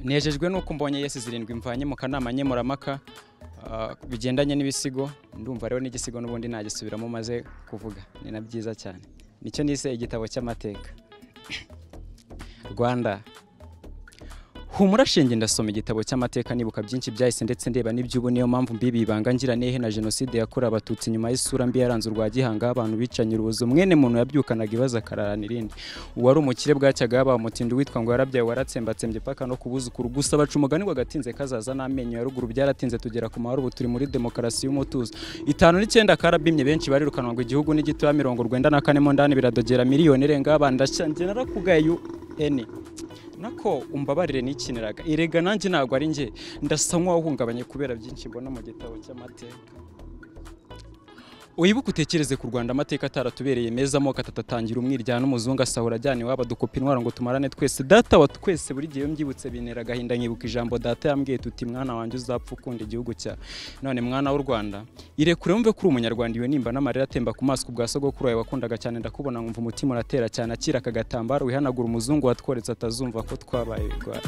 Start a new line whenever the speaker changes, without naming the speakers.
nejejwe n'uko mbonye yesi zirindwi mvanye mu kanama nkemuramaka ah, bigendanye n'ibisigo ndumva rero n'igisigo n'ubundi nagisubiramo maze kuvuga ni na byiza cyane nicyo nise igitabo cy'amateka rwanda humura shinge ndasoma igitabo cy'amateka nibuka byinshi byahise ndetse ndeba n'iby'ubu niyo mpamvu mbibi ibanga ngira nehe na jenoside yakorewe abatutsi nyuma y'isura mbi yaranze urwa gihanga abantu bicanye urubozo mwene muntu yabyukanaga ibibazo akararana irindi uwari umukire bwacyaga yabaha umutindi witwa ngo yarabyaye waratsembatsembe paka no kubuzukuru gusa baca umugani ngo agatinze kazaza n'amenyo ya ruguru byaratinze tugera ku mahoro ubu turi muri demokarasi y'umutuzo itanu n'icyenda karabimye benshi barirukanwa ngo igihugu ni gitoya mirongo urwenda na kane mo ndani biradogera miliyoni irenga abana ndashyangira narakugaye UN nako umbabarire nikiniraga erega nanjye ntabwo ari njye ndasa nk'uwahungabanye kubera byinshi mbona mu gitabo cy'amateka wibuke utekereze ku rwanda amateka ataratubereye meza amoko atatu atangira umwirya n'umuzungu asahura ajyana iwabo dukupa intwaro ngo tumarane twese data wa twese buri gihe iyo mbyibutse bintera agahinda nkibuka ijambo data yambwiye tuti mwana wanjye uzapfa ukunda igihugu cya none mwana w'u rwanda irekure wumve ko uri umunyarwanda iyo nimba n'amarira atemba ku maso ku bwa sogokuru wawe wakundaga cyane ndakubona nkumva umutima uratera cyane akira aka gatambaro wihanagura umuzungu watworetse atazumva ko twabaye rwatwo